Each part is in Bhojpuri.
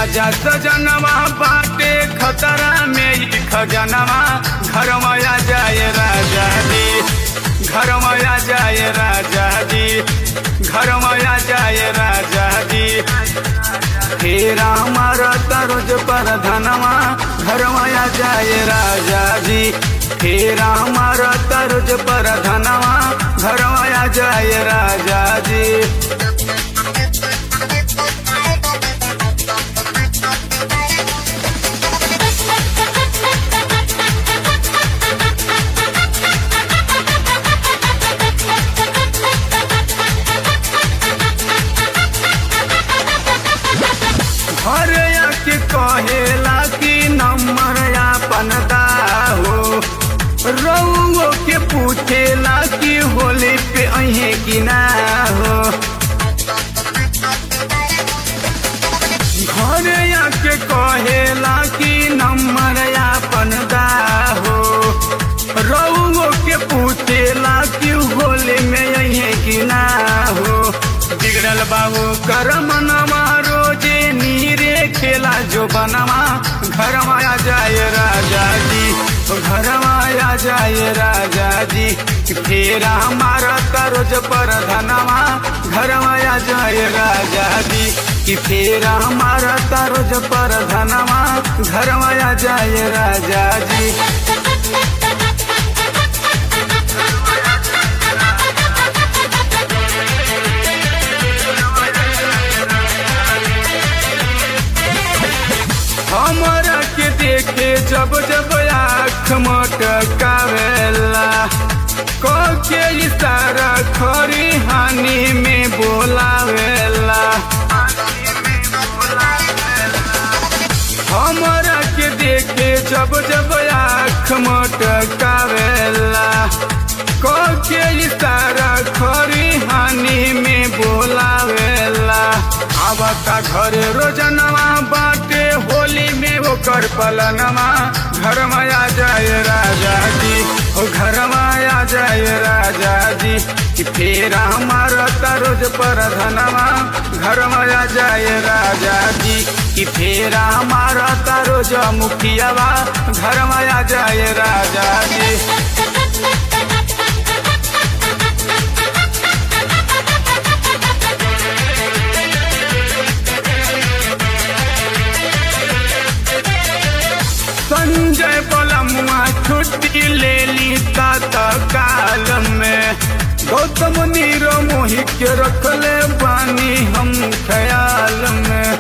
राजा सजनवा बाटे खतरा में ई खजनवा घर माया जाए राजा जी घर माया जाए राजा जी घर माया जाए राजा जी फेरा हमारा तरोज पर धनवा घर माया जाए राजा जी फेरा हमारा तरोज पर धनवा घर माया जाए राजा जी घर के कहेला कि नंबर आपन हो रउओ के पूछेला कि होली पे अहे कि ना हो घर के कहेला कि नंबर आपन हो रउओ के पूछेला कि होली में अहे कि ना हो बिगड़ल बाबू कर मनवा रोजे नीरे खेला जो बनवा घर माया जाए राजा जी घर माया जाए राजा जी फेरा हमारा तरोज पर धनवा घर माया जाए राजा जी कि फेरा हमारा तरोज पर धनवा घर माया जाए राजा जी हमरा के देखे जब जब आँख मटकावेला के इशारा खरी हानि में बोलावेला हमरा के देखे जब जब आँख मटकावेला के इशारा खरी हानि में बोलावेला आवता घरे रोजनवा बाटे होली में ओकर पलनवा घर माया जाए राजा जी ओ घर माया जाए राजा जी कि फेरा हमारा तरोज पर धनवा घर माया जाए राजा जी कि फेरा हमारा तरोज मुखियावा घर माया जाए राजा जी संजय बलमुआ छुट्टी ले ली काल में गौतम नीरो मोहि के रखले बानी हम ख्याल में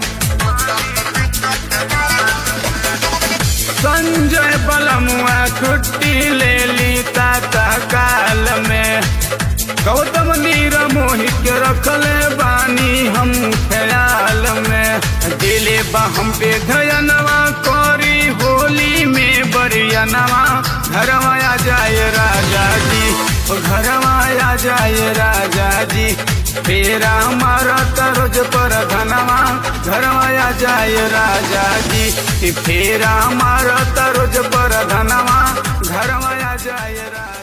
संजय बलमुआ छुट्टी ले ली काल में गौतम नीरो मोहि के रखले बानी हम ख्याल में दिले बा हम पे धयनवा करी होली में बरियनवा घर माया जाए राजा जी घर माया जाए राजा जी फेरा हमारा तरोज पर धनवा घर माया जाए राजा जी फेरा हमारा तरोज पर धनवा घर माया जाए राजा